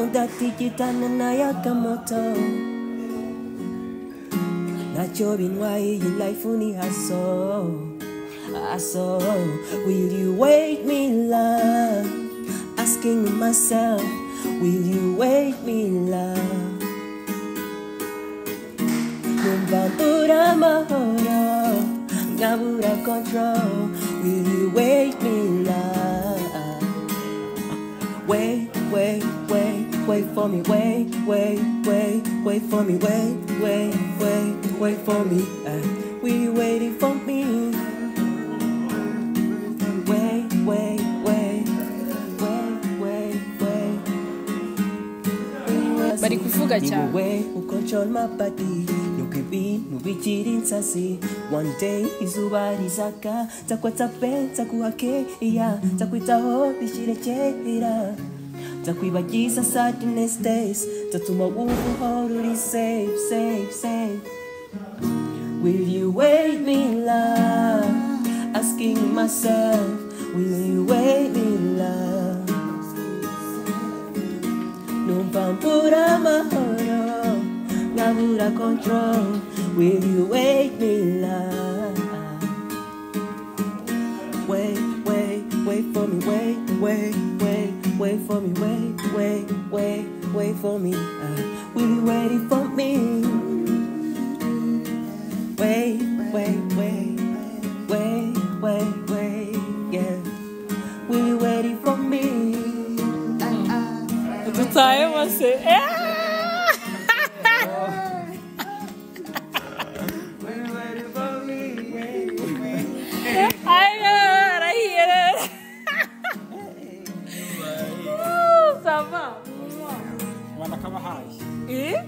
Speaker 3: Undati kitana na yakamoto Nacho binwai yi life uni haso Haso Will you wait me love Asking myself Will you wait me love Numva mbura amahoro nkabura control Will you wake me love Wait, wait, wait, wait for me Wait, wait, wait, wait for me Wait, wait, wait, wait for me uh, Will you waiting for me Wait, wait, wait Wait, wait, wait
Speaker 1: Bari kuvuga cyane.
Speaker 3: way who control my body nukibi nubikiri nsasi one day izuba rizaka nzakwata pe nzaguhake iya nzakwitaho bishyirekera nzakwibagiza sadness days nzatuma wumva uhora uri safe safe safe Will you wait me love? Asking myself, will you wait me love? Numva mbura amahoro, nkabura control, will you wake me love? Wait, wait, wait for me, wait, wait, wait, wait for me, wait, wait, wait, wait for me, uh, will you waiting for me? wait, wait, wait, wait, wait, wait, yeah. Will you waiting for me?
Speaker 1: dutahe bose
Speaker 5: abana kabahaye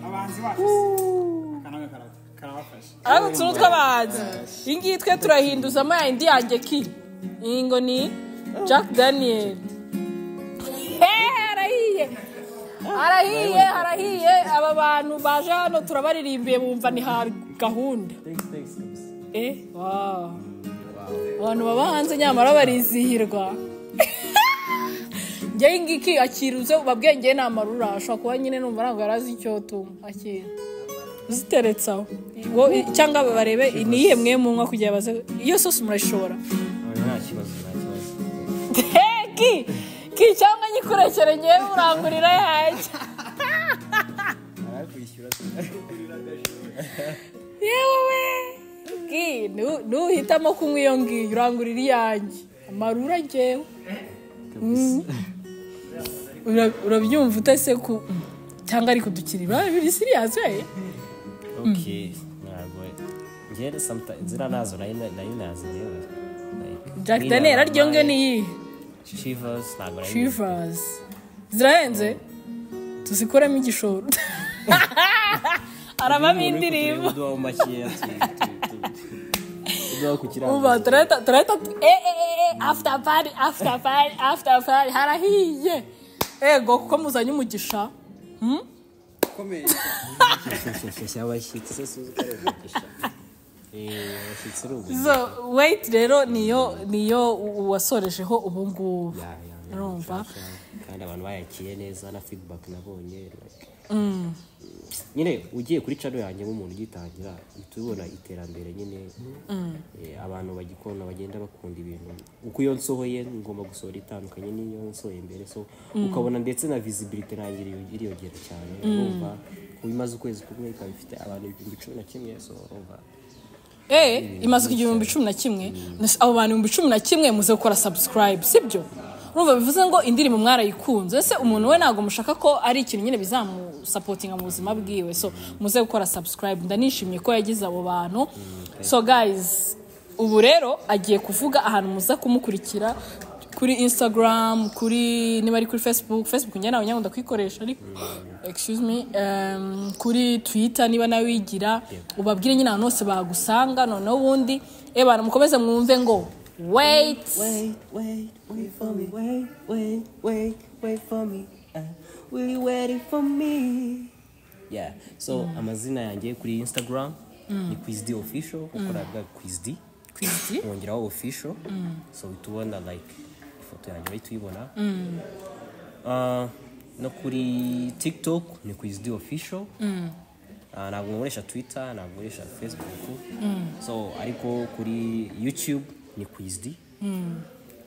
Speaker 5: abahanzi bacu akananga karabafasha karabafasha
Speaker 1: ariko utuntu tw'abahanzi iyi ngiyi twe turahinduzamo ya indi yanjye ki iyi ngo ni jack daniel Eh, arahiye arahiye arahiye aba bantu baje hano turabaririmbiye bumva ni ha gahunda Eh, wow. abantu baba hanze nyamara barizihirwa njye iyi ngiyi iki akiruze babwiye njye ni amarura ashobora kuba nyine numva ntabwo yari azi icyo tuma akira uziteretse aho Wo- i- cyangwa barebe ni iyihe mwe munywa kugira baze iyo sosi murayishobora
Speaker 7: Ah, nta kibazo nta kibazo
Speaker 1: ki ki cyangwa nyikurekere ngewe urangurira yanjye yewe ki nu- nuhitamo kunywa iyo ngiyo urangurira iyanjye amarura ngewe Mm. Ura- urabyumva utese ku cyangwa ari kudukirira biri siriyasi we
Speaker 7: okay ntabwo njyewe sometimes ziriya nazo nayo nayo nazo rero Like,
Speaker 1: jack
Speaker 7: Nina
Speaker 1: daniel aryo
Speaker 7: Ramai,
Speaker 1: ngiyo ni iyihe
Speaker 7: Shivers ntabwo nayo
Speaker 1: Shivers. Zirahenze? Tuzikoremo igishoro. arabamo indirimbo
Speaker 7: uduha mu makeya uduha ku kirango
Speaker 1: uba turahita turahita tu- eh eh eh eh after party after party after party harahiye ego kuko muzanye umugisha Hmm?
Speaker 2: ukomeye
Speaker 7: shyashya abashyitsi Eh, abashyitsi ari ubu
Speaker 1: so wait rero niyo niyo u- wasorejeho ubu ngubu
Speaker 7: Ya, ya, ya,
Speaker 1: urumva
Speaker 7: nshasha. kandi abantu bayakiye neza na feedback nabonye like, nyine ugiye kuri cano yanjye nk'umuntu ugitangira uhita ubona iterambere nyine eh, abantu bagikunda bagenda bakunda ibintu uko iyo nsohoye ngomba gusohora itandukanye n'iyo nsohoye mbere so ukabona ndetse na visibility nanjye iri- iriyongera cyane urumva kuba imaze ukwezi kumwe ikaba ifite abantu ibihumbi cumi na kimwe so urumva
Speaker 1: eh imaze kugira ibihumbi cumi na kimwe abo bantu ibihumbi cumi na kimwe muze gukora subscribe sibyo urumva bivuze ngo indirimbo mwarayikunze ese umuntu we ntabwo mushaka ko ari ikintu nyine bizamusapotinga mu buzima bwiwe so muze gukora subscribe ndanishimye ko yagize abo bantu so guys ubu rero agiye kuvuga ahantu muza kumukurikira kuri instagram kuri niba ari kuri facebook facebook njye nawe nyangwa ndakuyikoresha ariko excuse me um, kuri twitter niba nawe wigira ubabwire nyine ahantu hose bagusanga noneho ubundi eh bantu mukomeze mwumve ngo wait
Speaker 3: Wait, wait, wait for me. Wait, wait, wait, wait for me. Uh, will you waiting for me?
Speaker 7: yeah so amazina yanjye kuri instagram ni quizd official ukora bwa quizd
Speaker 1: Kwizdi?
Speaker 7: wongeraho official so uhita ubona like ifoto yanjye bahita uyibona Ah, no kuri tiktok ni quizd official Ah, ntabwo nkoresha twitter ntabwo nkoresha facebook so ariko kuri youtube ni quizd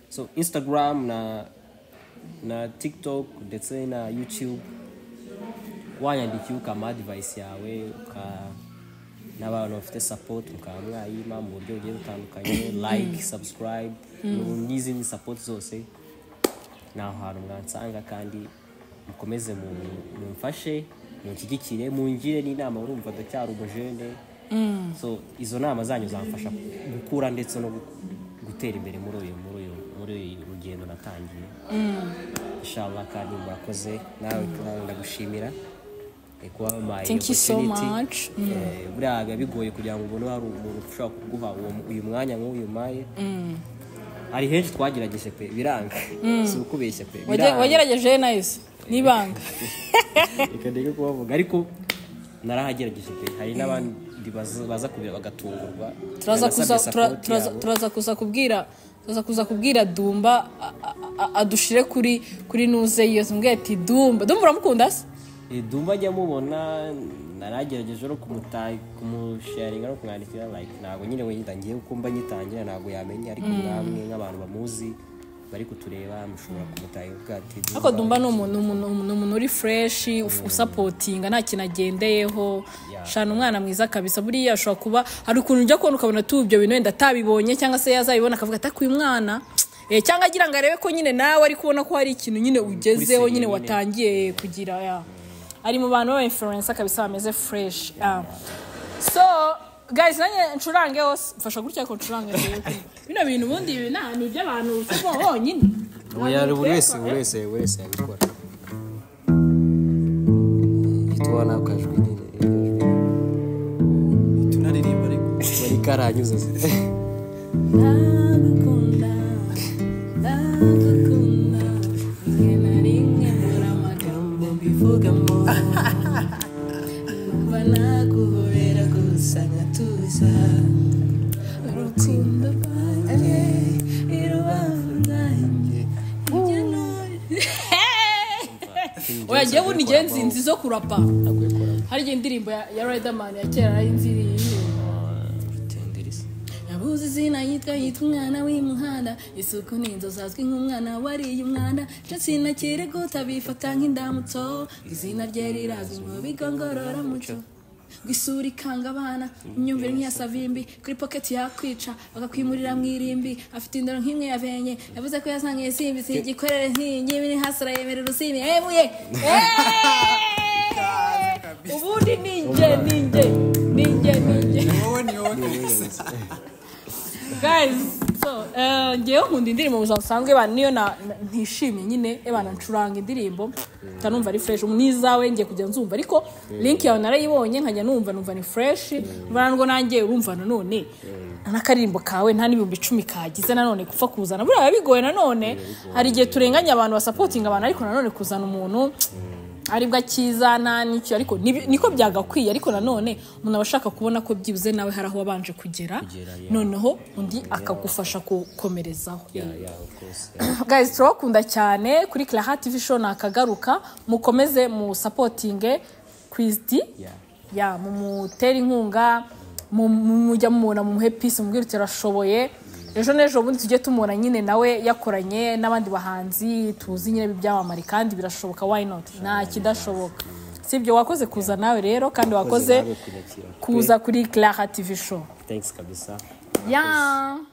Speaker 7: so instagram na na tiktok ndetse na youtube wanyandikiye ukama advice yawe uka n'abantu bafite support mukaba mwayima mu buryo bugiye butandukanye like subscribe mu- n'izindi support zose ni aho hantu mwansanga kandi mukomeze mu- mumfashe munshyigikire mungire n'inama urumva ndacyari umujene so izo nama zanyu zamfasha gukura ndetse no gu- gutera imbere muri uyu muri uyu muri uyu rugendo natangiye inshallah kandi murakoze nawe nawe ndagushimira eh, kuba wampaye
Speaker 1: Thank you so
Speaker 7: opportunity.
Speaker 1: much.
Speaker 7: Eh, buriya biba bigoye kugira ngo ubone hari umuntu ushobora kuguha uwo- uyu mwanya nk'uyu maye hari henshi twagerageje pe biranga si ukubeshya pe
Speaker 1: Wage-
Speaker 7: biranga.
Speaker 1: wagerageje nayise n'ibanga
Speaker 7: reka ndeke kubavuga ariko narahagerageje pe hari n'abandi baza baza kubira bagatungurwa
Speaker 1: turaza kuza
Speaker 7: Nanasabye
Speaker 1: tura-
Speaker 7: support
Speaker 1: turaza-
Speaker 7: yabo.
Speaker 1: turaza kuza kubwira turaza kuza kubwira dumba a- a- a- adushire kuri kuri nuze yiyo tumubwire ati dumba dumba uramukunda se
Speaker 7: Eh, dumva ajya mubona naragerageje no kumuta- kumusharinga no kumwandikira like ntabwo nyine wenda ngewe uko mba nyitangira ntabwo yamenya ariko namwe nk'abantu bamuzi bari kutureba mushobora kumutaye ubwa ati
Speaker 1: ariko dumba ni umuntu umuntu- umuntu- umuntu uri fureshi usapotinga nta kintu agendeyeho
Speaker 7: Yeah.
Speaker 1: shana umwana mwiza kabisa buriya ashobora kuba hari ukuntu ujya kubona ukabona tuba ibyo bintu wenda atabibonye cyangwa se yazabibona akavuga ataka uyu mwana Eh, cyangwa agira ngo arebe ko nyine nawe ari kubona ko hari ikintu nyine ugezeho
Speaker 7: seriye
Speaker 1: nyine
Speaker 7: nyine.
Speaker 1: watangiye kugira ya. ari mu bantu b'abainfluensa kabisa bameze fureshi so guys nanjye ncurange hose mfasha gutya ko ncurange rero. bino bintu ubundi ibi nta- ni iby'abantu bo bonyine
Speaker 7: yari buri wese buri wese buri wese yabikora tubona akajwi nyine iryo jwi.
Speaker 2: tunaririmba ariko
Speaker 7: bari karanyuze
Speaker 1: ndagukunda ndagukunda rimwe na rimwe mbura amagambo mbivugamo numva naguhobera gusa nkatuza urukundo rwanjye irubavu rwanjye hirya no oya bundi igihe nzinzi zo kurapa hari igihe indirimbo ya ya riderman ya kera nari nzi iri yihe.
Speaker 7: tenderisi
Speaker 1: nabuze izina yitwa yitwa umwana w'imuhanda isuku ni inzozi azwi nk'umwana wariye umwanda ndetse na kireguta bifata nk'indamutso izina rye rirazwi mu bigo ngororamuco ngo isura ikanga abana imyumvire nk'iya savimbi kuri pocket yakwica bakakwimurira mu irimbi afite indoro nk'imwe yabenye yavuze ko yasangiye simbi si igikorere nk'iyi biri hasi arayemerera usimi emuye ubundi ninjye ninjye ninjye ninjye
Speaker 2: wowe ni wowe kabisa
Speaker 1: guys so uh, ngewe nkunda indirimbo mu buzima busanzwe ba niyo na- na- ntishimye nyine ebana ncuranga indirimbo nkanumva ari fresh n'izawe ngiye kujya nzumva ariko link yawe narayibonye nkajya numva numva ni fresh ngo nanjye urumva nanone n'akaririmbo kawe nta n'ibihumbi icumi kagize nanone gupfa kuzana buriya biba bigoye nanone hari igihe turenganya abantu basapotinga abantu ariko nanone kuzana umuntu aribwo akizana n'icyo ariko nibi- niko byagakwiye ariko nanone umuntu aba ashaka kubona ko byibuze nawe hari aho wabanje kugera noneho undi akagufasha gukomerezaho guys turabakunda cyane kuri Claha TV show nakagaruka mukomeze mu supporting Quizdi ya mumutere inkunga mu- mu- mujya mumubona mumuhe peace mubwire uti arashoboye ejo n'ejo bundi tujye tumubona nyine nawe yakoranye n'abandi bahanzi tuzi nyine byamamare kandi birashoboka why not nta kidashoboka si ibyo wakoze kuza nawe rero kandi wakoze
Speaker 7: nawe kunyakira.
Speaker 1: kuza kuri Claha TV show
Speaker 7: thanks kabisa
Speaker 1: ya